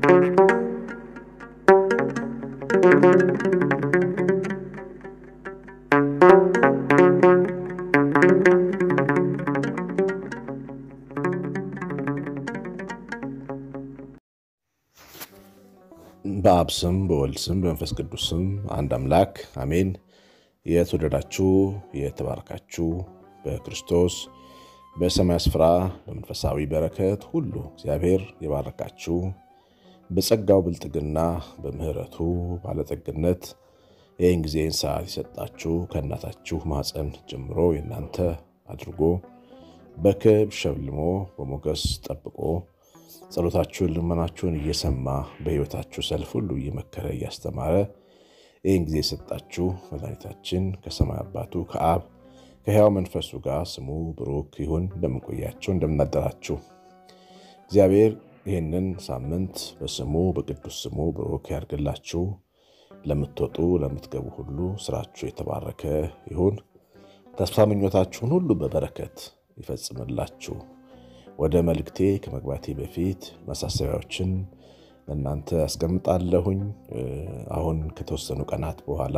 በአብ ስም በወልድ ስም በመንፈስ ቅዱስ ስም አንድ አምላክ አሜን። የተወደዳችሁ የተባረካችሁ በክርስቶስ በሰማይ ስፍራ በመንፈሳዊ በረከት ሁሉ እግዚአብሔር የባረካችሁ በጸጋው ብልጥግና በምሕረቱ ባለጠግነት ይህን ጊዜን ሰዓት የሰጣችሁ ከእናታችሁ ማፀን ጀምሮ የእናንተ አድርጎ በክብር ሸልሞ በሞገስ ጠብቆ ጸሎታችሁን ልመናችሁን እየሰማ በሕይወታችሁ ሰልፍ ሁሉ እየመከረ እያስተማረ ይህን ጊዜ የሰጣችሁ መድኃኒታችን ከሰማይ አባቱ ከአብ ከሕያው መንፈሱ ጋር ስሙ ብሩክ ይሁን። እንደምንቆያችሁ እንደምናደራችሁ እግዚአብሔር ይህንን ሳምንት በስሙ በቅዱስ ስሙ ብሩክ ያድርግላችሁ። ለምትወጡ ለምትገቡ ሁሉ ስራችሁ የተባረከ ይሁን። ተስፋ ምኞታችሁን ሁሉ በበረከት ይፈጽምላችሁ። ወደ መልእክቴ ከመግባቴ በፊት ማሳሰቢያዎችን ለእናንተ አስቀምጣለሁኝ። አሁን ከተወሰኑ ቀናት በኋላ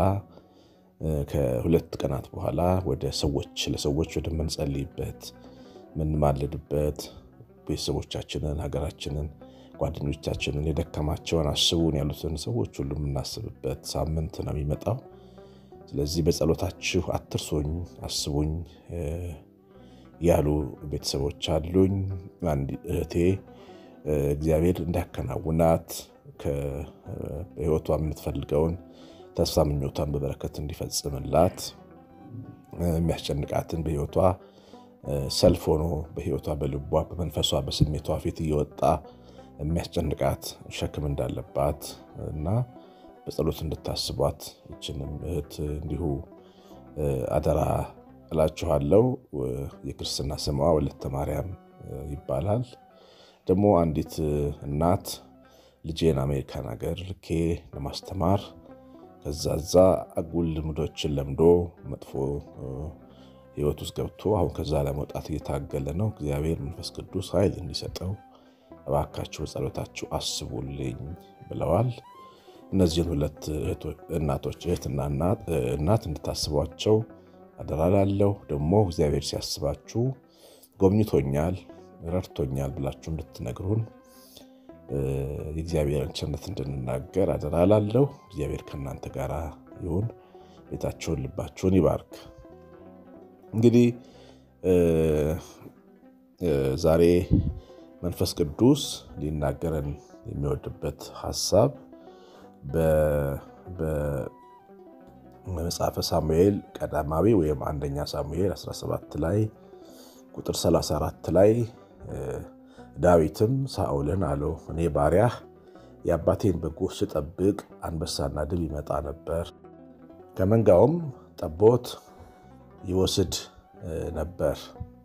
ከሁለት ቀናት በኋላ ወደ ሰዎች ለሰዎች ወደምንጸልይበት ምንማልድበት ቤተሰቦቻችንን፣ ሀገራችንን፣ ጓደኞቻችንን የደከማቸውን አስቡን ያሉትን ሰዎች ሁሉ የምናስብበት ሳምንት ነው የሚመጣው። ስለዚህ በጸሎታችሁ አትርሱኝ፣ አስቡኝ ያሉ ቤተሰቦች አሉኝ። አንድ እህቴ እግዚአብሔር እንዲያከናውናት በሕይወቷ የምትፈልገውን ተስፋ ምኞቷን በበረከት እንዲፈጽምላት የሚያስጨንቃትን በሕይወቷ ሰልፍ ሆኖ በሕይወቷ በልቧ በመንፈሷ በስሜቷ ፊት እየወጣ የሚያስጨንቃት ሸክም እንዳለባት እና በጸሎት እንድታስቧት ይችንም እህት እንዲሁ አደራ እላችኋለሁ። የክርስትና ስሟ ወለተ ማርያም ይባላል። ደግሞ አንዲት እናት ልጄን አሜሪካን ሀገር ልኬ ለማስተማር ከዛዛ አጉል ልምዶችን ለምዶ መጥፎ ሕይወት ውስጥ ገብቶ አሁን ከዛ ለመውጣት እየታገለ ነው። እግዚአብሔር መንፈስ ቅዱስ ኃይል እንዲሰጠው እባካችሁ ጸሎታችሁ አስቡልኝ ብለዋል። እነዚህን ሁለት እናቶች እህትና እናት እንድታስቧቸው አደራ ላለው ደግሞ እግዚአብሔር ሲያስባችሁ ጎብኝቶኛል፣ ረድቶኛል ብላችሁ እንድትነግሩን የእግዚአብሔርን ቸርነት እንድንናገር አደራ ላለው። እግዚአብሔር ከእናንተ ጋር ይሁን። ቤታችሁን፣ ልባችሁን ይባርክ። እንግዲህ ዛሬ መንፈስ ቅዱስ ሊናገረን የሚወድበት ሀሳብ በመጽሐፈ ሳሙኤል ቀዳማዊ ወይም አንደኛ ሳሙኤል 17 ላይ ቁጥር 34 ላይ ዳዊትም ሳኦልን አለው፣ እኔ ባሪያህ የአባቴን በጎች ስጠብቅ አንበሳና ድብ ይመጣ ነበር፣ ከመንጋውም ጠቦት ይወስድ ነበር።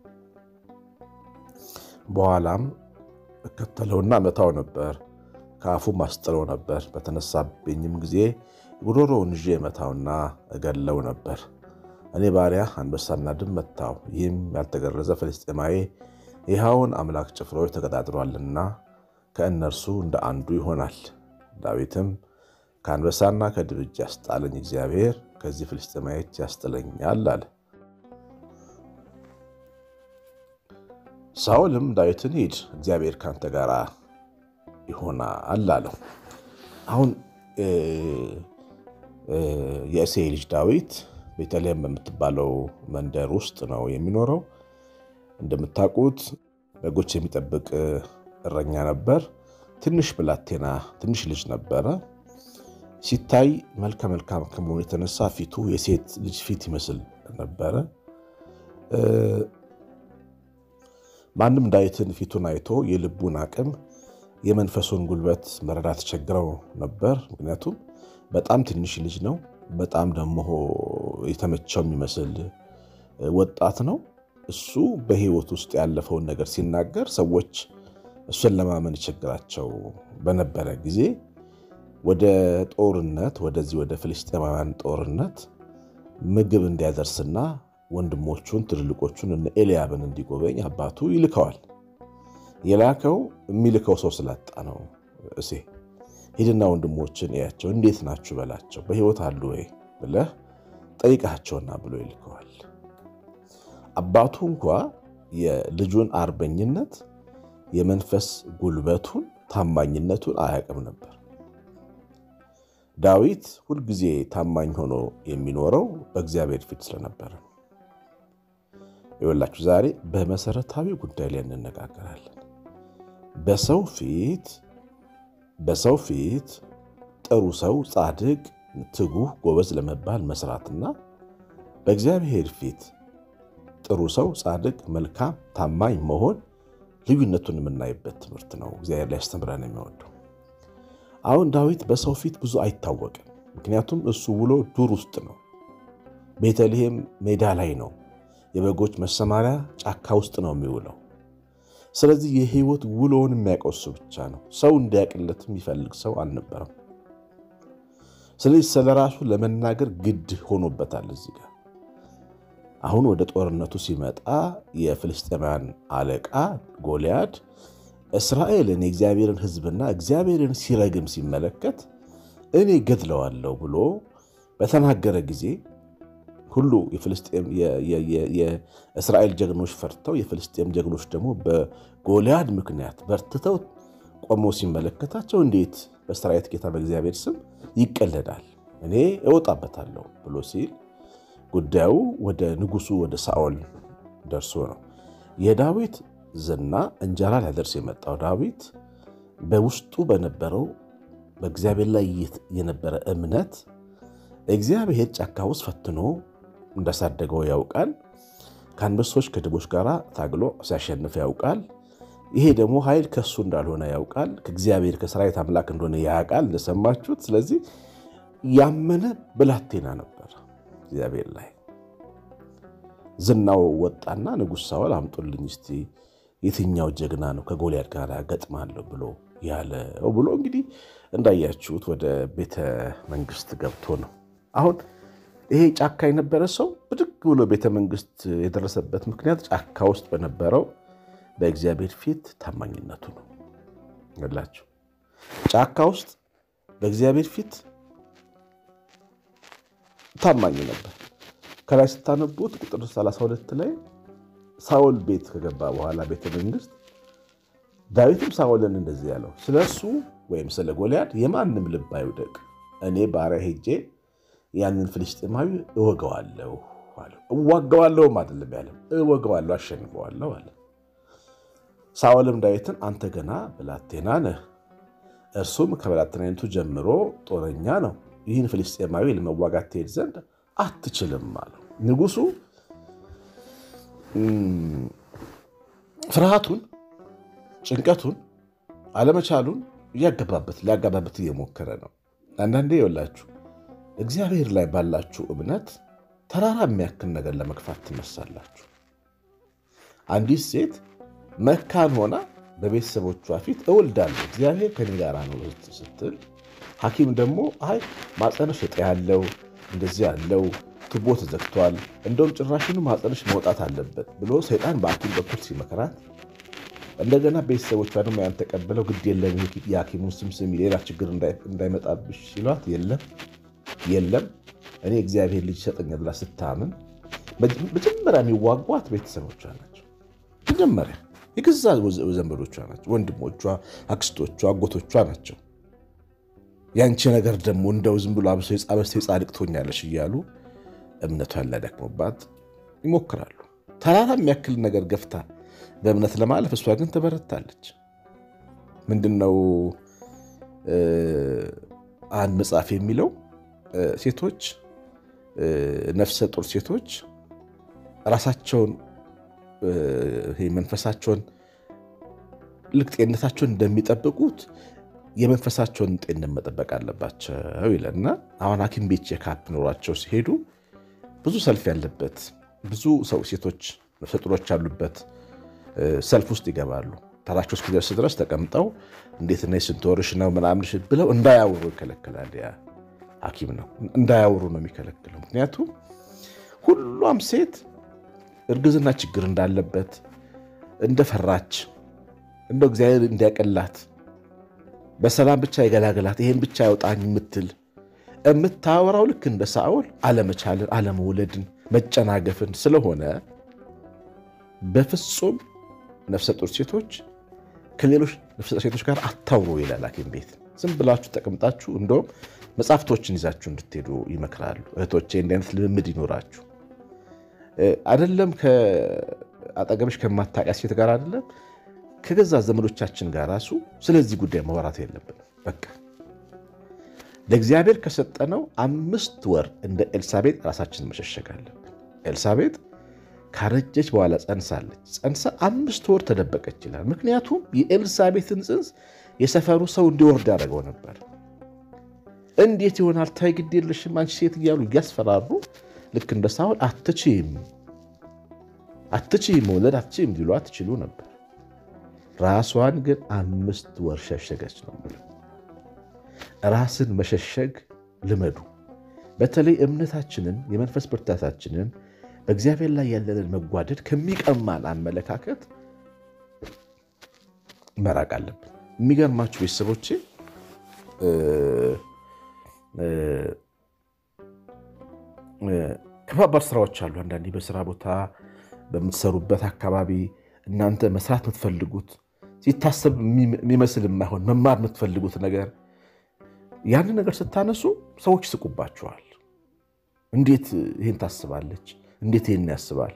በኋላም እከተለውና መታው ነበር፣ ከአፉም አስጥለው ነበር። በተነሳብኝም ጊዜ ጉሮሮውን ይዤ መታውና እገለው ነበር። እኔ ባሪያ አንበሳና ድብ መታው። ይህም ያልተገረዘ ፍልስጤማዊ ይኸውን አምላክ ጭፍሮች ተቀጣጥሯልና ከእነርሱ እንደ አንዱ ይሆናል። ዳዊትም ከአንበሳና ከድብ እጅ ያስጣለኝ እግዚአብሔር ከዚህ ፍልስጤማዊ እጅ ያስጥለኛል አለ። ሳኦልም ዳዊትን ሂድ፣ እግዚአብሔር ካንተ ጋር ይሆናል አለው። አሁን የእሴይ ልጅ ዳዊት ቤተልሔም በምትባለው መንደር ውስጥ ነው የሚኖረው። እንደምታውቁት በጎች የሚጠብቅ እረኛ ነበር። ትንሽ ብላቴና ትንሽ ልጅ ነበረ። ሲታይ መልከ መልካም ከመሆኑ የተነሳ ፊቱ የሴት ልጅ ፊት ይመስል ነበረ። ማንም ዳዊትን ፊቱን አይቶ የልቡን አቅም የመንፈሱን ጉልበት መረዳት ቸግረው ነበር። ምክንያቱም በጣም ትንሽ ልጅ ነው። በጣም ደግሞ የተመቸው የሚመስል ወጣት ነው። እሱ በሕይወት ውስጥ ያለፈውን ነገር ሲናገር ሰዎች እሱን ለማመን ይቸግራቸው በነበረ ጊዜ ወደ ጦርነት ወደዚህ ወደ ፍልስጤማውያን ጦርነት ምግብ እንዲያደርስና ወንድሞቹን ትልልቆቹን እነ ኤልያብን እንዲጎበኝ አባቱ ይልከዋል። የላከው የሚልከው ሰው ስላጣ ነው። እሴ ሂድና ወንድሞችን እያቸው፣ እንዴት ናችሁ በላቸው፣ በሕይወት አሉ ወይ ብለህ ጠይቃቸውና ብሎ ይልከዋል። አባቱ እንኳ የልጁን አርበኝነት፣ የመንፈስ ጉልበቱን፣ ታማኝነቱን አያውቅም ነበር። ዳዊት ሁልጊዜ ታማኝ ሆኖ የሚኖረው በእግዚአብሔር ፊት ስለነበረ ነው። ይወላችሁ ዛሬ በመሰረታዊ ጉዳይ ላይ እንነጋገራለን። በሰው ፊት በሰው ፊት ጥሩ ሰው፣ ጻድቅ፣ ትጉህ፣ ጎበዝ ለመባል መስራትና በእግዚአብሔር ፊት ጥሩ ሰው፣ ጻድቅ፣ መልካም፣ ታማኝ መሆን ልዩነቱን የምናይበት ትምህርት ነው። እግዚአብሔር ላይ ያስተምረን የሚወደው አሁን ዳዊት በሰው ፊት ብዙ አይታወቅም። ምክንያቱም እሱ ውሎ ዱር ውስጥ ነው። ቤተልሔም ሜዳ ላይ ነው። የበጎች መሰማሪያ ጫካ ውስጥ ነው የሚውለው። ስለዚህ የህይወት ውሎውን የሚያውቀው እሱ ብቻ ነው። ሰው እንዲያውቅለት የሚፈልግ ሰው አልነበረም። ስለዚህ ስለ ራሱ ለመናገር ግድ ሆኖበታል። እዚህ ጋር አሁን ወደ ጦርነቱ ሲመጣ የፍልስጤማውያን አለቃ ጎልያድ እስራኤልን የእግዚአብሔርን ሕዝብና እግዚአብሔርን ሲረግም ሲመለከት እኔ ገድለዋለሁ ብሎ በተናገረ ጊዜ ሁሉ የእስራኤል ጀግኖች ፈርተው የፍልስጤም ጀግኖች ደግሞ በጎልያድ ምክንያት በርትተው ቆመው ሲመለከታቸው እንዴት በሰራዊት ጌታ በእግዚአብሔር ስም ይቀለዳል? እኔ እወጣበታለሁ ብሎ ሲል ጉዳዩ ወደ ንጉሱ ወደ ሳኦል ደርሶ ነው የዳዊት ዝና እንጀራ ሊያደርስ የመጣው ዳዊት በውስጡ በነበረው በእግዚአብሔር ላይ የነበረ እምነት እግዚአብሔር ጫካ ውስጥ ፈትኖ እንዳሳደገው ያውቃል። ከአንበሶች ከድቦች ጋር ታግሎ ሲያሸንፍ ያውቃል። ይሄ ደግሞ ኃይል ከሱ እንዳልሆነ ያውቃል። ከእግዚአብሔር ከሰራዊት አምላክ እንደሆነ ያውቃል፣ እንደሰማችሁት። ስለዚህ ያመነ ብላቴና ነበር እግዚአብሔር ላይ። ዝናው ወጣና ንጉሥ ሳኦል አምጡልኝ እስቲ የትኛው ጀግና ነው ከጎልያድ ጋር ገጥማለሁ ብሎ ያለው ብሎ እንግዲህ እንዳያችሁት ወደ ቤተ መንግስት ገብቶ ነው። አሁን ይሄ ጫካ የነበረ ሰው ብድግ ብሎ ቤተ መንግስት የደረሰበት ምክንያት ጫካ ውስጥ በነበረው በእግዚአብሔር ፊት ታማኝነቱ ነው። ገላችሁ ጫካ ውስጥ በእግዚአብሔር ፊት ታማኝ ነበር። ከላይ ስታነቡት ቁጥር 32 ላይ ሳኦል ቤት ከገባ በኋላ ቤተ መንግስት ዳዊትም ሳኦልን እንደዚህ ያለው ስለ እሱ ወይም ስለ ጎልያድ የማንም ልብ አይውደቅ፣ እኔ ባሪያ ሄጄ ያንን ፍልስጤማዊ እወገዋለሁ አለው። እዋገዋለሁም አይደለም ያለው እወገዋለሁ፣ አሸንፈዋለሁ አለ። ሳኦልም ዳዊትን አንተ ገና ብላቴና ነህ፣ እርሱም ከብላቴናነቱ ጀምሮ ጦረኛ ነው፣ ይህን ፍልስጤማዊ ለመዋጋት ትሄድ ዘንድ አትችልም አለው። ንጉሱ ፍርሃቱን፣ ጭንቀቱን፣ አለመቻሉን እያገባበት ሊያጋባበት እየሞከረ ነው። አንዳንዴ ይወላችሁ እግዚአብሔር ላይ ባላችሁ እምነት ተራራ የሚያክል ነገር ለመግፋት ትነሳላችሁ። አንዲት ሴት መካን ሆና በቤተሰቦቿ ፊት እወልዳለሁ እግዚአብሔር ከኔ ጋር ነው ስትል፣ ሐኪም ደግሞ አይ ማፀነሽ እጢ ያለው እንደዚህ ያለው ቱቦ ተዘግቷል፣ እንደውም ጭራሽኑ ማፀነሽ መውጣት አለበት ብሎ ሰይጣን በሐኪም በኩል ሲመክራት፣ እንደገና ቤተሰቦቿ ደግሞ ያን ተቀብለው ግድ የለም የሐኪሙን ስም ስሚ ሌላ ችግር እንዳይመጣብሽ ሲሏት የለም የለም እኔ እግዚአብሔር ልጅ ይሰጠኛል ብላ ስታምን መጀመሪያ የሚዋጓት ቤተሰቦቿ ናቸው። መጀመሪያ የገዛ ዘመዶቿ ናቸው። ወንድሞቿ፣ አክስቶቿ፣ አጎቶቿ ናቸው። ያንቺ ነገር ደግሞ እንደው ዝም ብሎ አብሶ የጻበስተ ጻድቅ ትሆኛለሽ እያሉ እምነቷን ሊያደክሙባት ይሞክራሉ። ተራራ የሚያክል ነገር ገፍታ በእምነት ለማለፍ እሷ ግን ትበረታለች። ምንድነው አንድ መጽሐፍ የሚለው ሴቶች ነፍሰ ጡር ሴቶች ራሳቸውን መንፈሳቸውን ልክ ጤንነታቸውን እንደሚጠብቁት የመንፈሳቸውን ጤንነት መጠበቅ አለባቸው ይለና አሁን ሐኪም ቤት ቼካፕ ኖሯቸው ሲሄዱ ብዙ ሰልፍ ያለበት ብዙ ሰው ሴቶች ነፍሰ ጡሮች ያሉበት ሰልፍ ውስጥ ይገባሉ። ተራቸው እስኪደርስ ድረስ ተቀምጠው እንዴት ነ ስንት ወርሽ ነው ምናምን ብለው እንዳያወሩ ይከለክላል። ያ ሐኪም ነው እንዳያወሩ ነው የሚከለክለው። ምክንያቱም ሁሏም ሴት እርግዝና ችግር እንዳለበት እንደፈራች እንደው እግዚአብሔር እንዲያቀላት በሰላም ብቻ የገላገላት ይሄን ብቻ ያውጣኝ የምትል የምታወራው ልክ እንደ ሳኦል አለመቻልን፣ አለመውለድን፣ መጨናገፍን ስለሆነ በፍጹም ነፍሰ ጡር ሴቶች ከሌሎች ነፍሰ ጡር ሴቶች ጋር አታውሩ ይላል ሐኪም ቤት። ዝም ብላችሁ ተቀምጣችሁ እንደውም መጽሐፍቶችን ይዛችሁ እንድትሄዱ ይመክራሉ። እህቶቼ እንዲህ አይነት ልምምድ ይኖራችሁ አይደለም ከአጠገብሽ ከማታውቂያ ሴት ጋር አይደለም ከገዛ ዘመዶቻችን ጋር ራሱ ስለዚህ ጉዳይ ማውራት የለብንም። በቃ ለእግዚአብሔር ከሰጠነው አምስት ወር እንደ ኤልሳቤጥ ራሳችንን መሸሸግ አለብን። ኤልሳቤጥ ካረጀች በኋላ ጸንሳለች። ጸንሳ አምስት ወር ተደበቀች ይላል። ምክንያቱም የኤልሳቤጥን ጽንስ የሰፈሩ ሰው እንዲወርድ ያደረገው ነበር። እንዴት ይሆናል? ታይ ግድ የለሽም አንቺ ሴት እያሉ እያስፈራሩ ልክ እንደ ሳውል አትችይም፣ አትችይም፣ መውለድ አትችይም ሊሉ አትችሉ ነበር። ራሷን ግን አምስት ወር ሸሸገች ነው። ራስን መሸሸግ ልመዱ። በተለይ እምነታችንን የመንፈስ ብርታታችንን በእግዚአብሔር ላይ ያለንን መጓደድ ከሚቀማን አመለካከት መራቅ አለብን። የሚገርማችሁ ቤተሰቦቼ ከባባድ ስራዎች አሉ። አንዳንዴ በስራ ቦታ በምትሰሩበት አካባቢ እናንተ መስራት የምትፈልጉት ሲታሰብ የሚመስል የማይሆን መማር የምትፈልጉት ነገር ያንን ነገር ስታነሱ ሰዎች ይስቁባችኋል። እንዴት ይህን ታስባለች? እንዴት ይህን ያስባል?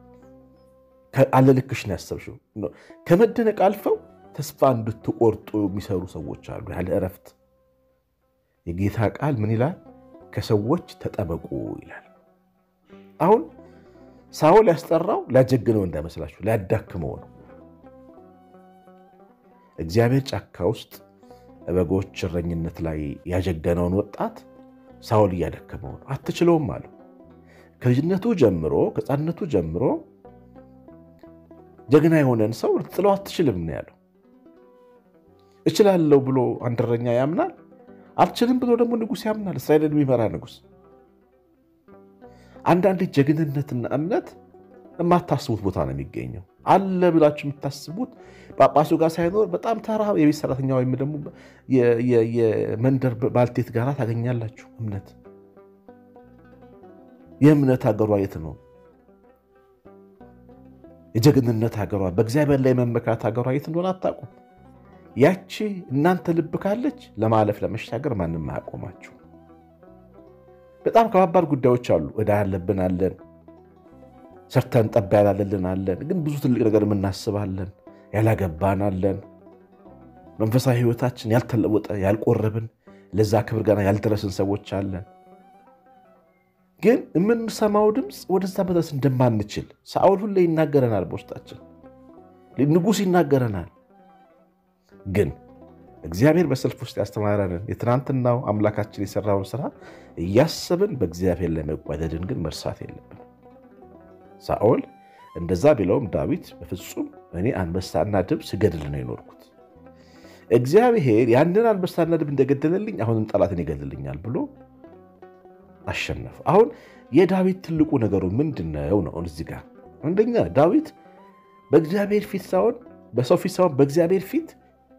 አለልክሽ ነው ያሰብሽው። ከመደነቅ አልፈው ተስፋ እንድትቆርጡ የሚሰሩ ሰዎች አሉ ያለ እረፍት። የጌታ ቃል ምን ይላል? ከሰዎች ተጠበቁ ይላል። አሁን ሳኦል ያስጠራው ሊያጀግነው እንዳይመስላችሁ ሊያዳክመው ነው። እግዚአብሔር ጫካ ውስጥ በጎች እረኝነት ላይ ያጀገነውን ወጣት ሳኦል እያደከመው ነው። አትችለውም አለው። ከልጅነቱ ጀምሮ ከሕፃንነቱ ጀምሮ ጀግና የሆነን ሰው ልትጥለው አትችልም ነው ያለው። እችላለሁ ብሎ አንድ እረኛ ያምናል። አልችልም ብሎ ደግሞ ንጉሥ ያምናል። እስራኤልን የሚመራ ንጉሥ። አንዳንዴ ጀግንነትና እምነት የማታስቡት ቦታ ነው የሚገኘው። አለ ብላችሁ የምታስቡት ጳጳሱ ጋር ሳይኖር በጣም ተራ የቤት ሰራተኛ ወይም ደግሞ የመንደር ባልቴት ጋር ታገኛላችሁ። እምነት የእምነት ሀገሯ የት ነው? የጀግንነት ሀገሯ በእግዚአብሔር ላይ መመካት ሀገሯ የት እንደሆነ አታውቁም። ያቺ እናንተ ልብ ካለች ለማለፍ ለመሻገር ማንም አያቆማችሁ። በጣም ከባባድ ጉዳዮች አሉ። ዕዳ ያለብን አለን፣ ሰርተን ጠባ ያላለልን አለን፣ ግን ብዙ ትልቅ ነገር የምናስባለን፣ ያላገባን አለን፣ መንፈሳዊ ሕይወታችን ያልተለወጠ ያልቆረብን፣ ለዛ ክብር ገና ያልደረስን ሰዎች አለን። ግን የምንሰማው ድምፅ ወደዛ መድረስ እንደማንችል ሳኦል ሁሌ ይናገረናል፣ በውስጣችን ንጉሥ ይናገረናል። ግን እግዚአብሔር በሰልፍ ውስጥ ያስተማረንን የትናንትናው አምላካችን የሰራውን ስራ እያሰብን በእግዚአብሔር ላይ መጓደድን ግን መርሳት የለብን። ሳኦል እንደዛ ቢለውም ዳዊት በፍጹም እኔ አንበሳና ድብ ስገድል ነው የኖርኩት፣ እግዚአብሔር ያንን አንበሳና ድብ እንደገደለልኝ አሁንም ጠላትን ይገድልኛል ብሎ አሸነፈ። አሁን የዳዊት ትልቁ ነገሩ ምንድን ነው ነው? እዚህ ጋር አንደኛ ዳዊት በእግዚአብሔር ፊት ሳይሆን በሰው ፊት ሳይሆን በእግዚአብሔር ፊት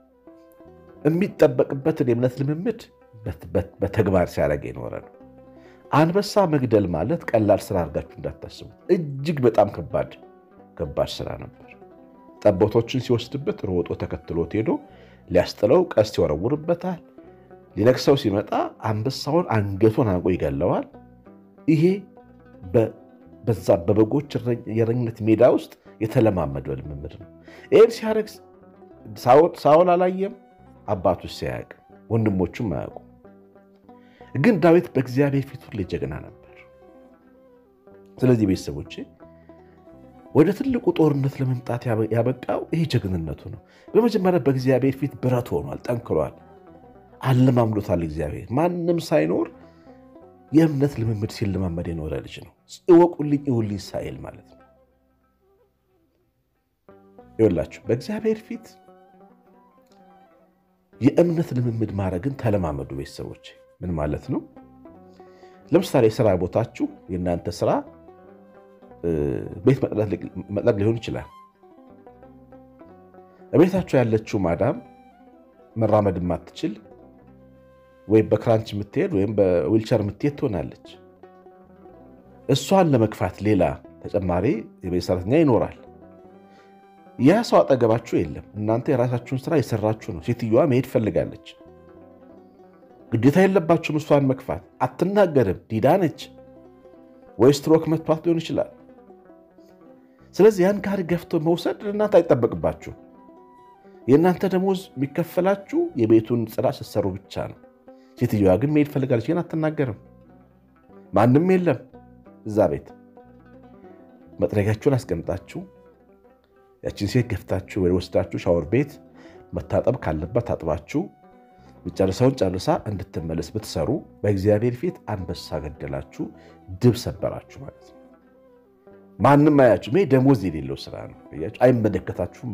የሚጠበቅበትን የእምነት ልምምድ በተግባር ሲያደርግ የኖረ ነው። አንበሳ መግደል ማለት ቀላል ስራ አድርጋችሁ እንዳታስቡ። እጅግ በጣም ከባድ ከባድ ስራ ነበር። ጠቦቶችን ሲወስድበት ሮጦ ተከትሎት ሄዶ ሊያስጥለው ቀስት ይወረውርበታል። ሊነክሰው ሲመጣ አንበሳውን አንገቱን አንቆ ይገለዋል። ይሄ በዛ በበጎች የእረኝነት ሜዳ ውስጥ የተለማመደው ልምምድ ነው። ይህን ሲያደርግ ሳኦል አላየም፣ አባቱ ሲያያቅ ወንድሞቹም አያውቁ። ግን ዳዊት በእግዚአብሔር ፊት ሁሌ ጀግና ነበር። ስለዚህ ቤተሰቦቼ ወደ ትልቁ ጦርነት ለመምጣት ያበቃው ይሄ ጀግንነቱ ነው። በመጀመሪያ በእግዚአብሔር ፊት ብረት ሆኗል፣ ጠንክሯል፣ አለማምዶታል። እግዚአብሔር ማንም ሳይኖር የእምነት ልምምድ ሲለማመድ የኖረ ልጅ ነው። እወቁልኝ እውልኝ ሳይል ማለት ነው። ይወላችሁ በእግዚአብሔር ፊት የእምነት ልምምድ ማድረግን ተለማመዱ ቤተሰቦች። ምን ማለት ነው? ለምሳሌ የስራ ቦታችሁ የእናንተ ስራ ቤት መጥረግ ሊሆን ይችላል። ቤታችሁ ያለችው ማዳም መራመድ የማትችል ወይም በክራንች የምትሄድ ወይም በዊልቸር የምትሄድ ትሆናለች። እሷን ለመግፋት ሌላ ተጨማሪ የቤት ሰራተኛ ይኖራል። ያ ሰው አጠገባችሁ የለም። እናንተ የራሳችሁን ስራ የሰራችሁ ነው። ሴትዮዋ መሄድ ፈልጋለች። ግዴታ የለባችሁም እሷን መግፋት። አትናገርም፣ ዲዳ ነች፣ ወይ ስትሮክ መቷት ሊሆን ይችላል። ስለዚህ ያን ጋሪ ገፍቶ መውሰድ እናንተ አይጠበቅባችሁ። የእናንተ ደሞዝ የሚከፈላችሁ የቤቱን ጽዳት ስትሰሩ ብቻ ነው። ሴትዮዋ ግን መሄድ ፈልጋለች፣ ግን አትናገርም። ማንም የለም እዛ ቤት። መጥረጊያችሁን አስቀምጣችሁ ያችን ሴት ገፍታችሁ ወይ ወስዳችሁ ሻወር ቤት መታጠብ ካለባት ታጥባችሁ መጨረሻውን ጨርሳ እንድትመለስ ብትሰሩ በእግዚአብሔር ፊት አንበሳ ገደላችሁ፣ ድብ ሰበራችሁ ማለት ነው። ማንም አያችሁ። ይሄ ደሞዝ የሌለው ስራ ነው። አይመለከታችሁማ።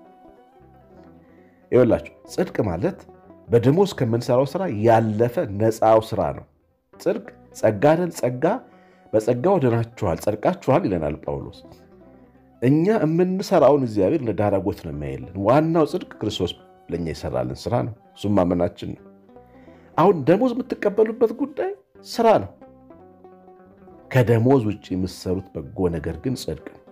ይኸውላችሁ ጽድቅ ማለት በደሞዝ ከምንሰራው ስራ ያለፈ ነፃው ስራ ነው። ጽድቅ ጸጋ አይደል? ጸጋ በጸጋ ወደናችኋል፣ ጸድቃችኋል ይለናል ጳውሎስ። እኛ የምንሰራውን እግዚአብሔር እንደ ዳራጎት ነው የሚያየልን። ዋናው ጽድቅ ክርስቶስ ለእኛ የሰራልን ስራ ነው። እሱም ማመናችን ነው። አሁን ደሞዝ የምትቀበሉበት ጉዳይ ስራ ነው። ከደሞዝ ውጭ የምትሰሩት በጎ ነገር ግን ጽድቅ ነው።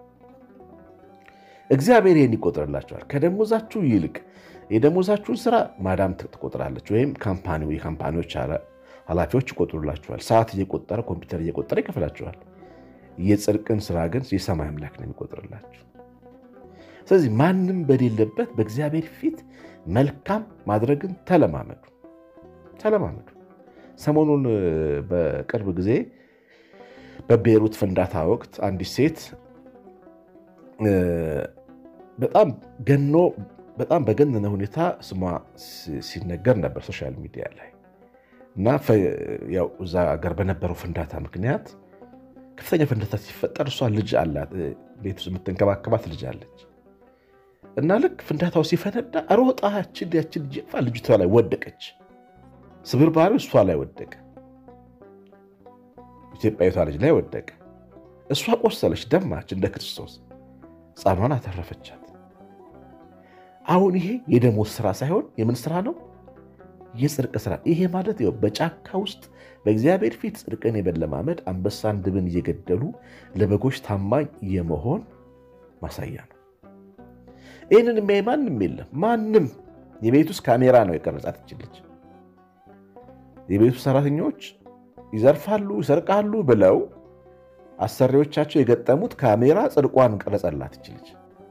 እግዚአብሔር ይህን ይቆጥርላቸዋል። ከደሞዛችሁ ይልቅ የደሞዛችሁን ስራ ማዳም ትቆጥራለች፣ ወይም ካምፓኒ የካምፓኒዎች ኃላፊዎች ይቆጥሩላችኋል። ሰዓት እየቆጠረ ኮምፒውተር እየቆጠረ ይከፍላችኋል። የጽድቅን ስራ ግን የሰማይ አምላክ ነው የሚቆጥርላችሁ። ስለዚህ ማንም በሌለበት በእግዚአብሔር ፊት መልካም ማድረግን ተለማመዱ ተለማመዱ። ሰሞኑን በቅርብ ጊዜ በቤሩት ፍንዳታ ወቅት አንዲት ሴት በጣም ገኖ በጣም በገነነ ሁኔታ ስሟ ሲነገር ነበር ሶሻል ሚዲያ ላይ እና ያው እዛ ሀገር በነበረው ፍንዳታ ምክንያት ከፍተኛ ፍንዳታ ሲፈጠር እሷ ልጅ አላት፣ ቤት ውስጥ የምትንከባከባት ልጅ አለች እና ልክ ፍንዳታው ሲፈነዳ ሮጣ ያችን ያችን ጀፋ ልጅቷ ላይ ወደቀች። ስብርባሪው እሷ ላይ ወደቀ፣ ኢትዮጵያዊቷ ልጅ ላይ ወደቀ። እሷ ቆሰለች፣ ደማች እንደ ክርስቶስ፣ ሕፃኗን አተረፈቻት። አሁን ይሄ የደሞዝ ስራ ሳይሆን የምን ስራ ነው? የጽድቅ ስራ። ይሄ ማለት ይኸው በጫካ ውስጥ በእግዚአብሔር ፊት ጽድቅን የመለማመድ አንበሳን፣ ድብን እየገደሉ ለበጎች ታማኝ የመሆን ማሳያ ነው። ይህንን የሚያይ ማንም የለም። ማንም የቤት ውስጥ ካሜራ ነው የቀረጻት ትችልች። የቤቱ ሰራተኞች ይዘርፋሉ፣ ይሰርቃሉ ብለው አሰሪዎቻቸው የገጠሙት ካሜራ ጽድቋን ቀረጸላት ትችልች።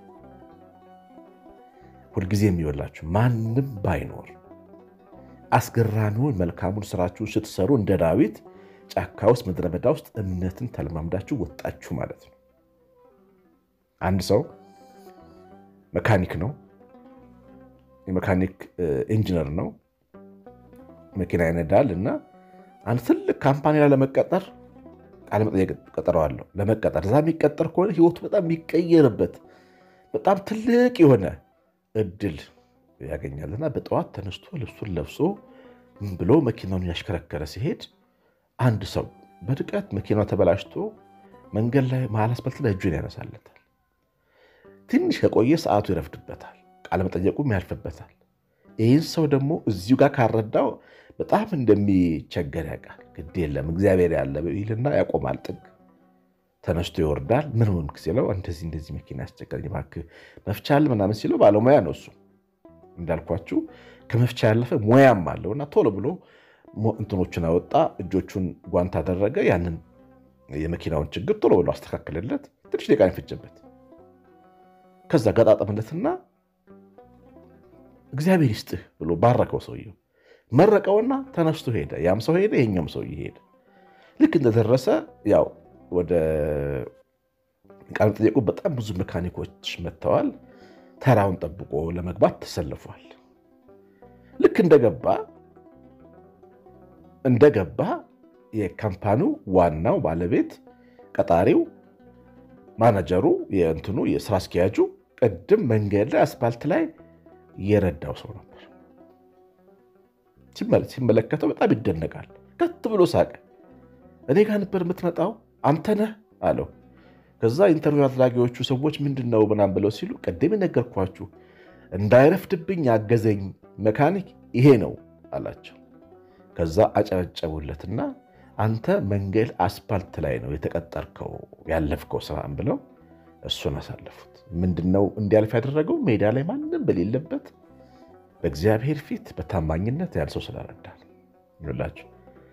ሁልጊዜ የሚወላችሁ ማንም ባይኖር አስገራሚውን መልካሙን ስራችሁን ስትሰሩ እንደ ዳዊት ጫካ ውስጥ ምድረ በዳ ውስጥ እምነትን ተለማምዳችሁ ወጣችሁ ማለት ነው። አንድ ሰው መካኒክ ነው፣ የመካኒክ ኢንጂነር ነው፣ መኪና ይነዳል እና አንድ ትልቅ ካምፓኒ ላይ ለመቀጠር ቃለ መጠየቅ ቀጠረዋለሁ። ለመቀጠር እዛ የሚቀጠር ከሆነ ህይወቱ በጣም የሚቀየርበት በጣም ትልቅ የሆነ እድል ያገኛልና በጠዋት ተነስቶ ልብሱን ለብሶ ብሎ መኪናውን ያሽከረከረ ሲሄድ አንድ ሰው በድቀት መኪናው ተበላሽቶ መንገድ ላይ መሀል አስፓልት ላይ እጁን ያነሳለታል። ትንሽ ከቆየ ሰዓቱ ይረፍድበታል፣ ቃለመጠየቁም ያልፍበታል። ይህን ሰው ደግሞ እዚሁ ጋር ካረዳው በጣም እንደሚቸገር ያውቃል። ግድ የለም እግዚአብሔር ያለ ይልና ያቆማል። ጥግ ተነስቶ ይወርዳል። ምን ሆንክ ሲለው እንደዚህ እንደዚህ መኪና ያስቸገረኝ እባክህ መፍቻ አለ ምናምን ሲለው ባለሙያ ነው እሱ እንዳልኳችሁ ከመፍቻ ያለፈ ሙያም አለውና ቶሎ ብሎ እንትኖቹን አወጣ፣ እጆቹን ጓንት አደረገ። ያንን የመኪናውን ችግር ቶሎ ብሎ አስተካከለለት። ትንሽ ደቂቃ የፈጀበት ከዛ ገጣጠምለትና እግዚአብሔር ይስጥህ ብሎ ባረከው። ሰውየው መረቀውና ተነስቶ ሄደ። ያም ሰው ሄደ፣ ይሄኛውም ሰው ሄደ። ልክ እንደደረሰ ያው ወደ ቃለ መጠየቁ በጣም ብዙ መካኒኮች መጥተዋል። ተራውን ጠብቆ ለመግባት ተሰልፏል። ልክ እንደገባ እንደገባ የካምፓኒው ዋናው ባለቤት ቀጣሪው፣ ማናጀሩ፣ የእንትኑ የስራ አስኪያጁ ቅድም መንገድ ላይ አስፓልት ላይ የረዳው ሰው ነበር። ሲመለከተው በጣም ይደነቃል። ከት ብሎ ሳቀ። እኔ ጋር ነበር የምትመጣው አንተ ነህ አለው። ከዛ ኢንተርቪው አድራጊዎቹ ሰዎች ምንድን ነው ምናምን ብለው ሲሉ ቅድም የነገርኳችሁ እንዳይረፍድብኝ ያገዘኝ መካኒክ ይሄ ነው አላቸው። ከዛ አጨበጨቡለትና አንተ መንገድ አስፓልት ላይ ነው የተቀጠርከው ያለፍከው ስራን ብለው እሱን አሳለፉት። ምንድነው እንዲያልፍ ያደረገው? ሜዳ ላይ ማንም በሌለበት በእግዚአብሔር ፊት በታማኝነት ያን ሰው ስለረዳል ይላችሁ።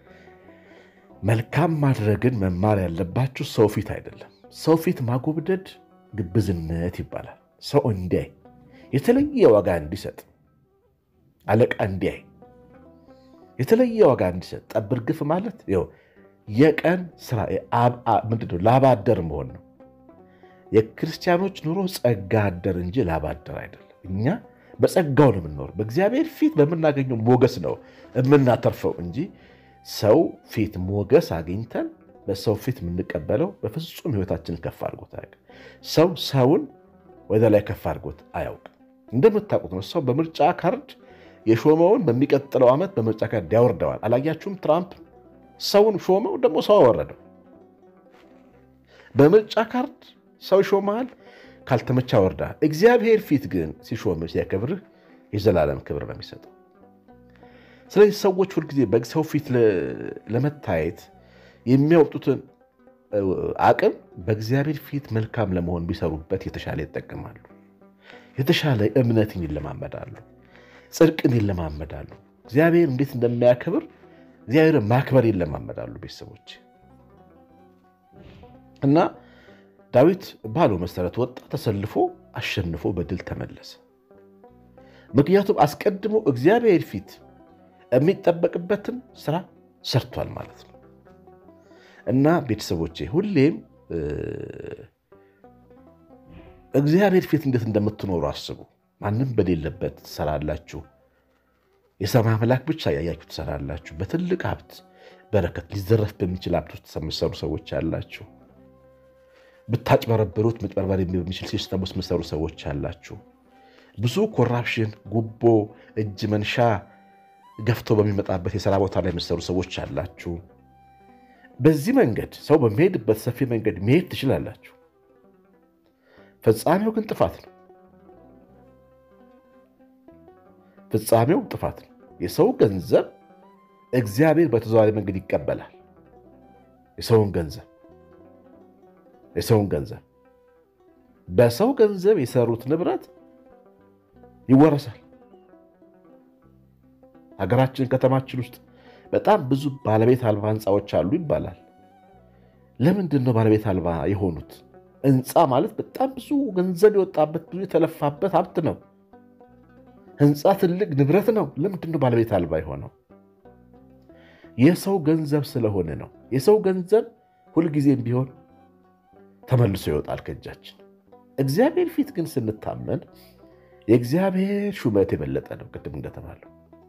መልካም ማድረግን መማር ያለባችሁ ሰው ፊት አይደለም። ሰው ፊት ማጎብደድ ግብዝነት ይባላል። ሰው እንዲያይ የተለየ ዋጋ እንዲሰጥ አለቃ እንዲያይ የተለየ ዋጋ እንዲሰጥ ጠብር ግፍ ማለት ይኸው የቀን ስራ ምንድን ነው? ላባ አደር መሆን ነው። የክርስቲያኖች ኑሮ ጸጋ አደር እንጂ ላባ አደር አይደለም። እኛ በጸጋው ነው የምንኖር። በእግዚአብሔር ፊት በምናገኘው ሞገስ ነው የምናተርፈው እንጂ ሰው ፊት ሞገስ አግኝተን በሰው ፊት የምንቀበለው በፍጹም ሕይወታችንን ከፍ አድርጎት አያውቅም። ሰው ሰውን ወደ ላይ ከፍ አድርጎት አያውቅም። እንደምታውቁት ነው ሰው በምርጫ ካርድ የሾመውን በሚቀጥለው ዓመት በምርጫ ካርድ ያወርደዋል። አላያችሁም? ትራምፕ ሰውን ሾመው ደግሞ ሰው አወረደው። በምርጫ ካርድ ሰው ይሾመሃል፣ ካልተመቻ ወርዳል። እግዚአብሔር ፊት ግን ሲሾምህ ሲያከብርህ የዘላለም ክብር ነው የሚሰጠው። ስለዚህ ሰዎች ሁልጊዜ በሰው ፊት ለመታየት የሚያወጡትን አቅም በእግዚአብሔር ፊት መልካም ለመሆን ቢሰሩበት የተሻለ ይጠቀማሉ። የተሻለ እምነትን ይለማመዳሉ፣ ጽድቅን ይለማመዳሉ። እግዚአብሔር እንዴት እንደሚያከብር እግዚአብሔርን ማክበር ይለማመዳሉ ቤተሰቦች እና ዳዊት ባለው መሰረት ወጣ፣ ተሰልፎ አሸንፎ በድል ተመለሰ። ምክንያቱም አስቀድሞ እግዚአብሔር ፊት የሚጠበቅበትን ስራ ሰርቷል ማለት ነው። እና ቤተሰቦቼ ሁሌም እግዚአብሔር ፊት እንዴት እንደምትኖሩ አስቡ። ማንም በሌለበት ትሰራላችሁ። የሰማይ አምላክ ብቻ ያያችሁ ትሰራላችሁ። በትልቅ ሀብት በረከት ሊዘረፍ በሚችል ሀብት ውስጥ የምትሰሩ ሰዎች አላችሁ። ብታጭበረብሩት መጭበርበር በሚችል ሲስተም ውስጥ የምትሰሩ ሰዎች አላችሁ። ብዙ ኮራፕሽን፣ ጉቦ፣ እጅ መንሻ ገፍቶ በሚመጣበት የስራ ቦታ ላይ የምትሰሩ ሰዎች አላችሁ። በዚህ መንገድ ሰው በሚሄድበት ሰፊ መንገድ መሄድ ትችላላችሁ። ፍጻሜው ግን ጥፋት ነው። ፍጻሜው ጥፋት ነው። የሰው ገንዘብ እግዚአብሔር በተዘዋዋሪ መንገድ ይቀበላል። የሰውን ገንዘብ የሰውን ገንዘብ በሰው ገንዘብ የሰሩት ንብረት ይወረሳል። ሀገራችን ከተማችን ውስጥ በጣም ብዙ ባለቤት አልባ ህንፃዎች አሉ ይባላል። ለምንድን ነው ባለቤት አልባ የሆኑት? ህንፃ ማለት በጣም ብዙ ገንዘብ የወጣበት ብዙ የተለፋበት ሀብት ነው። ህንፃ ትልቅ ንብረት ነው። ለምንድን ነው ባለቤት አልባ የሆነው? የሰው ገንዘብ ስለሆነ ነው። የሰው ገንዘብ ሁልጊዜም ቢሆን ተመልሶ ይወጣል ከእጃችን። እግዚአብሔር ፊት ግን ስንታመን የእግዚአብሔር ሹመት የበለጠ ነው። ቅድም እንደተባለው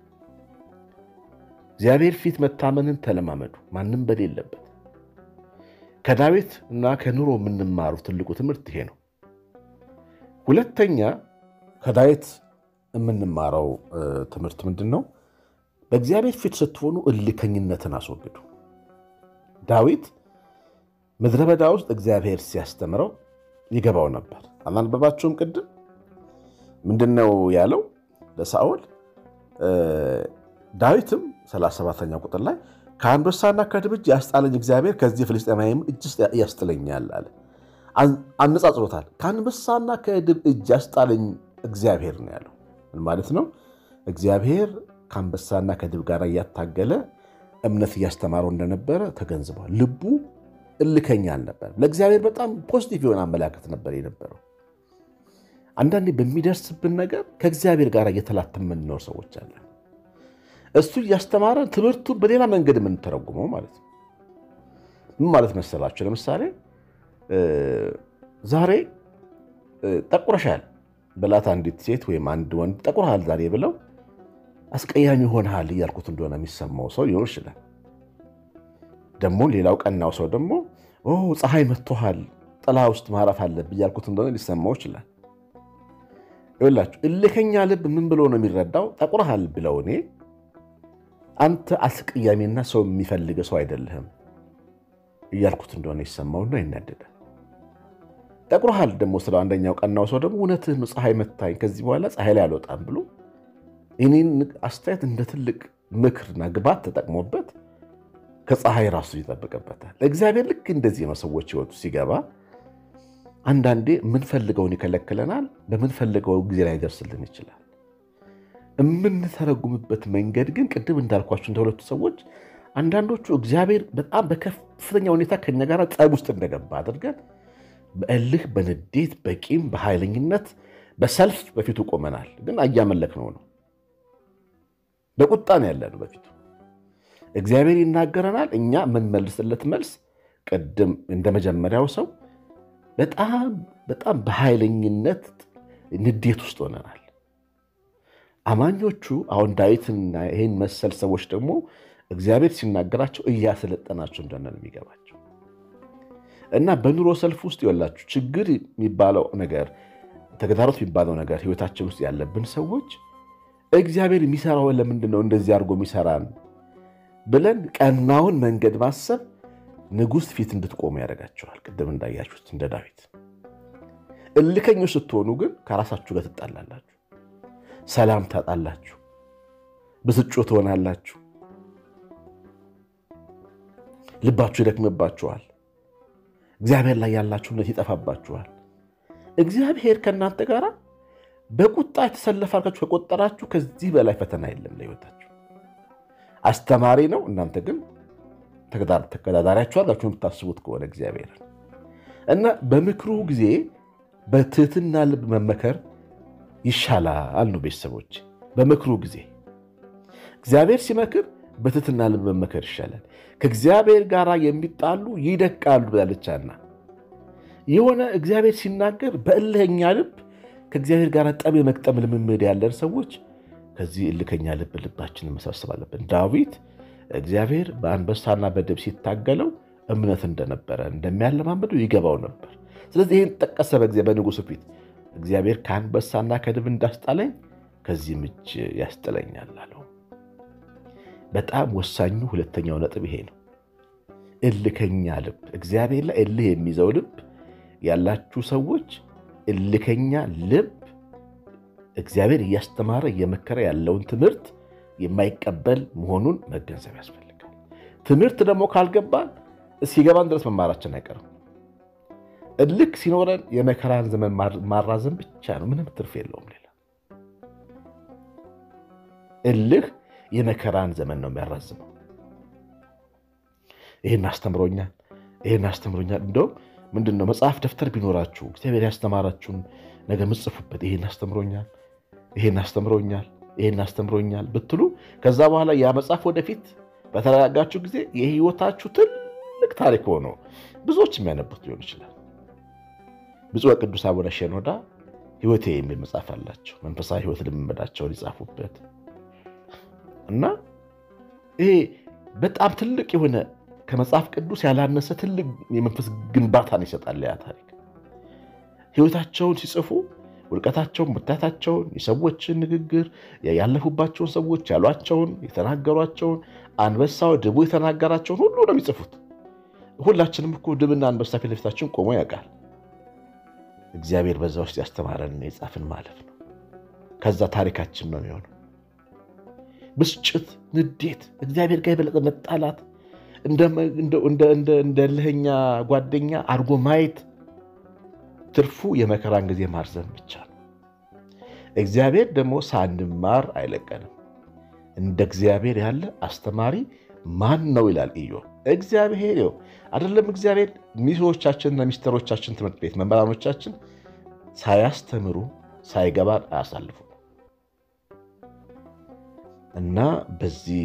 እግዚአብሔር ፊት መታመንን ተለማመዱ፣ ማንም በሌለበት። ከዳዊት እና ከኑሮ የምንማሩ ትልቁ ትምህርት ይሄ ነው። ሁለተኛ ከዳዊት የምንማረው ትምህርት ምንድን ነው? በእግዚአብሔር ፊት ስትሆኑ እልከኝነትን አስወግዱ። ዳዊት ምድረ በዳ ውስጥ እግዚአብሔር ሲያስተምረው ይገባው ነበር። አላነበባችሁም? ቅድም ምንድን ነው ያለው ለሳኦል? ዳዊትም 37ኛ ቁጥር ላይ ከአንበሳና ከድብ እጅ ያስጣለኝ እግዚአብሔር ከዚህ ፍልስጤማዊም እጅ ያስጥለኛል አለ። አነጻጽሮታል። ከአንበሳና ከድብ እጅ ያስጣለኝ እግዚአብሔር ነው ያለው። ምን ማለት ነው? እግዚአብሔር ከአንበሳና ከድብ ጋር እያታገለ እምነት እያስተማረው እንደነበረ ተገንዝቧል። ልቡ እልከኛ አልነበር። ለእግዚአብሔር በጣም ፖዚቲቭ የሆነ አመላከት ነበር የነበረው። አንዳንዴ በሚደርስብን ነገር ከእግዚአብሔር ጋር እየተላተምን የምንኖር ሰዎች አለን። እሱ እያስተማረን ትምህርቱን በሌላ መንገድ የምንተረጉመው ማለት ነው። ምን ማለት መሰላችሁ? ለምሳሌ ዛሬ ጠቁረሻል ብላት አንዲት ሴት ወይም አንድ ወንድ ጠቁረሃል ዛሬ ብለው አስቀያሚ ሆነሃል እያልኩት እንደሆነ የሚሰማው ሰው ሊኖር ይችላል። ደግሞ ሌላው ቀናው ሰው ደግሞ ፀሐይ መጥቶሃል ጥላ ውስጥ ማረፍ አለብህ እያልኩት እንደሆነ ሊሰማው ይችላል። ይኸውላችሁ እልከኛ ልብ ምን ብሎ ነው የሚረዳው? ጠቁረሃል ብለው እኔ አንተ አስቀያሚና ሰው የሚፈልገ ሰው አይደለህም እያልኩት እንደሆነ ይሰማውና ይናደዳል። ጠቁረሃል ደግሞ ስለ አንደኛው ቀናው ሰው ደግሞ እውነትህ ነው፣ ፀሐይ መታኝ፣ ከዚህ በኋላ ፀሐይ ላይ አልወጣም ብሎ እኔን አስተያየት እንደ ትልቅ ምክርና ግባት ተጠቅሞበት ከፀሐይ ራሱ ይጠብቅበታል። እግዚአብሔር ልክ እንደዚህ ነው። ሰዎች ህይወቱ ሲገባ አንዳንዴ የምንፈልገውን ይከለክለናል፣ በምንፈልገው ጊዜ ላይ ይደርስልን ይችላል። የምንተረጉምበት መንገድ ግን ቅድም እንዳልኳቸው እንደ ሁለቱ ሰዎች አንዳንዶቹ እግዚአብሔር በጣም በከፍተኛ ሁኔታ ከኛ ጋር ጸብ ውስጥ እንደገባ አድርገን በእልህ፣ በንዴት፣ በቂም፣ በኃይለኝነት፣ በሰልፍ በፊቱ ቆመናል። ግን እያመለክነው ነው። በቁጣ ነው ያለነው በፊቱ። እግዚአብሔር ይናገረናል። እኛ የምንመልስለት መልስ ቅድም እንደ መጀመሪያው ሰው በጣም በጣም በኃይለኝነት ንዴት ውስጥ ሆነናል። አማኞቹ አሁን ዳዊትና ይህን መሰል ሰዎች ደግሞ እግዚአብሔር ሲናገራቸው እያሰለጠናቸው እንደሆነ ነው የሚገባቸው እና በኑሮ ሰልፍ ውስጥ ይወላችሁ ችግር የሚባለው ነገር ተግዳሮት የሚባለው ነገር ህይወታችን ውስጥ ያለብን ሰዎች እግዚአብሔር የሚሰራው ለምንድን ነው እንደዚህ አድርጎ የሚሰራን ብለን ቀናውን መንገድ ማሰብ ንጉሥ ፊት እንድትቆሙ ያደርጋቸዋል። ቅድም እንዳያችሁት እንደ ዳዊት። እልከኞች ስትሆኑ ግን ከራሳችሁ ጋር ትጣላላችሁ፣ ሰላም ታጣላችሁ፣ ብስጩ ትሆናላችሁ፣ ልባችሁ ይደክምባችኋል፣ እግዚአብሔር ላይ ያላችሁ እምነት ይጠፋባችኋል። እግዚአብሔር ከእናንተ ጋር በቁጣ የተሰለፈ አድርጋችሁ ከቆጠራችሁ ከዚህ በላይ ፈተና የለም ለህይወታችሁ። አስተማሪ ነው። እናንተ ግን ተገዳዳሪያችሁ አድርጋችሁ የምታስቡት ከሆነ እግዚአብሔር እና በምክሩ ጊዜ በትህትና ልብ መመከር ይሻላል ነው ቤተሰቦች። በምክሩ ጊዜ እግዚአብሔር ሲመክር በትህትና ልብ መመከር ይሻላል። ከእግዚአብሔር ጋር የሚጣሉ ይደቃሉ ብላለቻና የሆነ እግዚአብሔር ሲናገር በእልህኛ ልብ ከእግዚአብሔር ጋር ጠብ የመቅጠም ልምምድ ያለን ሰዎች ከዚህ እልከኛ ልብ ልባችንን መሰብሰብ አለብን። ዳዊት እግዚአብሔር በአንበሳና በድብ ሲታገለው እምነት እንደነበረ እንደሚያለማመዱ ይገባው ነበር። ስለዚህ ይህን ጠቀሰ በንጉሱ ፊት እግዚአብሔር ከአንበሳና ከድብ እንዳስጣለኝ ከዚህም እጅ ያስጥለኛል አለው። በጣም ወሳኙ ሁለተኛው ነጥብ ይሄ ነው። እልከኛ ልብ፣ እግዚአብሔር ላይ እልህ የሚይዘው ልብ ያላችሁ ሰዎች እልከኛ ልብ እግዚአብሔር እያስተማረ እየመከረ ያለውን ትምህርት የማይቀበል መሆኑን መገንዘብ ያስፈልጋል። ትምህርት ደግሞ ካልገባን እስኪገባን ድረስ መማራችን አይቀርም። እልክ ሲኖረን የመከራን ዘመን ማራዘም ብቻ ነው፣ ምንም ትርፍ የለውም። ሌላ እልህ የመከራን ዘመን ነው የሚያራዝመው። ይህን አስተምሮኛል፣ ይህን አስተምሮኛል። እንደውም ምንድን ነው መጽሐፍ ደብተር ቢኖራችሁ እግዚአብሔር ያስተማራችሁን ነገር ምጽፉበት። ይህን አስተምሮኛል፣ ይህን አስተምሮኛል፣ ይህን አስተምሮኛል ብትሉ ከዛ በኋላ ያ መጽሐፍ ወደፊት በተረጋጋችሁ ጊዜ የህይወታችሁ ትልቅ ታሪክ ሆኖ ብዙዎች የሚያነቡት ሊሆን ይችላል። ብፁዕ ቅዱስ አቡነ ሼኖዳ ህይወቴ የሚል መጽሐፍ አላቸው። መንፈሳዊ ህይወት ልምምዳቸውን ይጻፉበት እና ይሄ በጣም ትልቅ የሆነ ከመጽሐፍ ቅዱስ ያላነሰ ትልቅ የመንፈስ ግንባታን ይሰጣል። ያ ታሪክ ህይወታቸውን ሲጽፉ ውድቀታቸውን፣ ብርታታቸውን፣ የሰዎችን ንግግር፣ ያለፉባቸውን ሰዎች ያሏቸውን፣ የተናገሯቸውን፣ አንበሳው ድቡ የተናገራቸውን ሁሉ ነው የሚጽፉት። ሁላችንም እኮ ድብና አንበሳ ፊት ለፊታችን ቆሞ ያውቃል። እግዚአብሔር በዛ ውስጥ ያስተማረን የጻፍን ማለፍ ነው። ከዛ ታሪካችን ነው የሚሆነው። ብስጭት፣ ንዴት፣ እግዚአብሔር ጋር የበለጠ መጣላት፣ እንደ እልህኛ ጓደኛ አድርጎ ማየት ትርፉ የመከራን ጊዜ ማርዘም ብቻ ነው። እግዚአብሔር ደግሞ ሳንማር አይለቀንም። እንደ እግዚአብሔር ያለ አስተማሪ ማን ነው ይላል ኢዮብ። እግዚአብሔር ይኸው አይደለም። እግዚአብሔር ሚስቶቻችንና ሚስተሮቻችን ትምህርት ቤት መምህራኖቻችን ሳያስተምሩ ሳይገባን አያሳልፉ እና በዚህ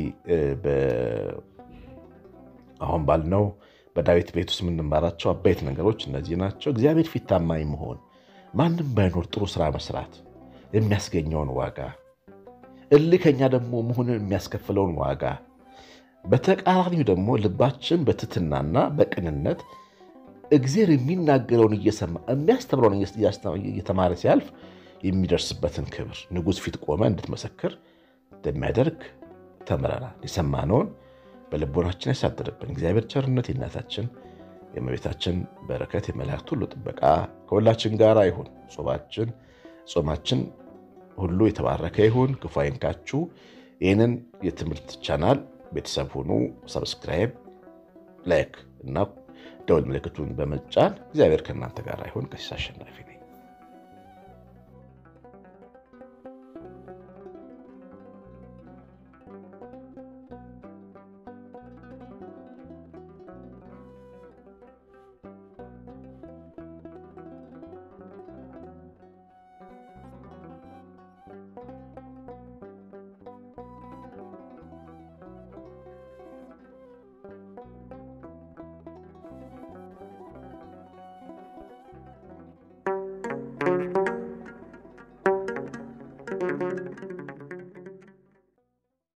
አሁን ባልነው በዳዊት ቤት ውስጥ የምንማራቸው አበይት ነገሮች እነዚህ ናቸው። እግዚአብሔር ፊት ታማኝ መሆን፣ ማንም ባይኖር ጥሩ ስራ መስራት የሚያስገኘውን ዋጋ፣ እልከኛ ደግሞ መሆንን የሚያስከፍለውን ዋጋ፣ በተቃራኒው ደግሞ ልባችን በትትናና በቅንነት እግዚአብሔር የሚናገረውን እየሰማ የሚያስተምረውን እየተማረ ሲያልፍ የሚደርስበትን ክብር ንጉሥ ፊት ቆመ እንድትመሰክር እንደሚያደርግ ተምረናል። የሰማነውን በልቦናችን ያሳድርብን። እግዚአብሔር ቸርነት የእናታችን የእመቤታችን በረከት የመላእክት ሁሉ ጥበቃ ከሁላችን ጋር ይሁን። ጾማችን ጾማችን ሁሉ የተባረከ ይሁን። ክፉ አይንካችሁ። ይህንን የትምህርት ቻናል ቤተሰብ ሁኑ። ሰብስክራይብ፣ ላይክ እና ደወል ምልክቱን በመጫን እግዚአብሔር ከእናንተ ጋር ይሁን። ቀሲስ አሸናፊ ነኝ።